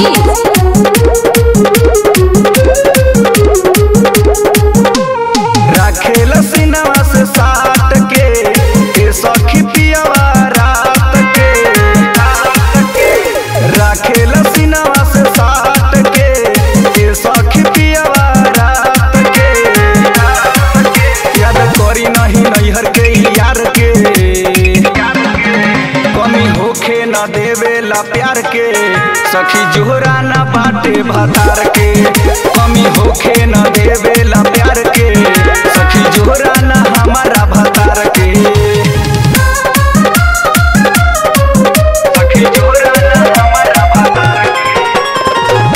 मनीष राखेल सिनवा से साट के के सखी पियवा रात के राखेल सिनवा से साट के के सखी पियवा रात के याद करी नहीं नैहर के यार के कमी होखे न देवेला प्यार के सखी जोहरा न बाटे भतार के कमी होखे न देवेला प्यार के सखी जोहरा न हमारा भतार के सखी जोहरा न हमारा भतार के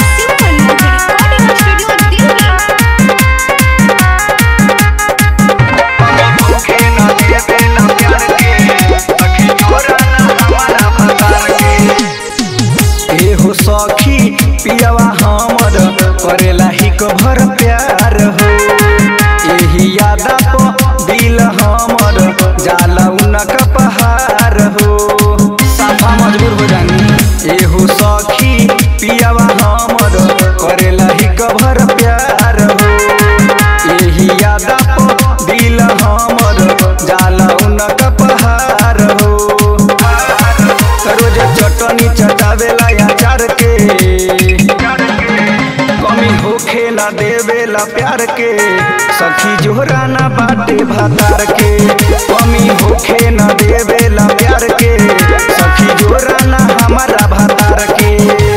होखे न देवेला प्यार के सखी जोहरा न हमारा भतार के एहो सखी पियवा हमर करेला ही भर प्यार हो एही यादा प दिल हमर जाला उनक पहाड़ हो साफा मजबूर हो जानी एहो सखी पियवा हमर करेला ही भर प्यार हो एही यादा प दिल हमर जाला उनक पहाड़ हो रोज चटनी चटावेला अचार के कमी होखे ना देवेला प्यार के सखी जोहरा ना बाटे भातार के कमी होखे ना देवेला प्यार के सखी जोहरा ना हमारा भातार के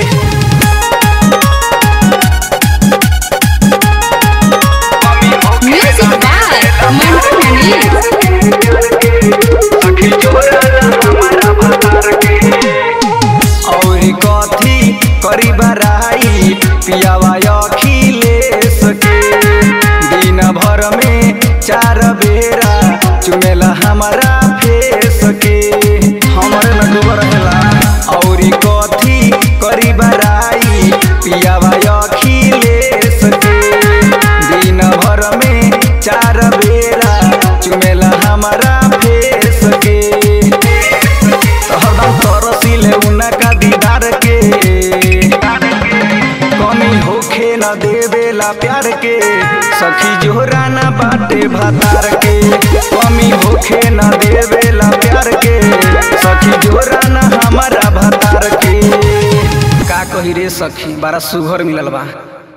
म्यूजिक बाय मंटू मनीष सखी जोहरा ना हमारा भातार के और कथी करी बराई पियावा अखिलेश के दिन भर में चार बेरा चुमेला हमारा फेस के हमरे में डूब रहेला और कथी करी बराई पियावा अखिलेश के दिन भर में चार बेरा चुमेला हमारा फेस के हरदम तरसीले उनका दीदार के कमी होखे न देवेला प्यार के सखी जोहरा न बाटे भातार के कमी होखे न देवेला प्यार के सखी जोहरा न हमारा भातार के का कही रे सखी बड़ा सुघर मिलल बा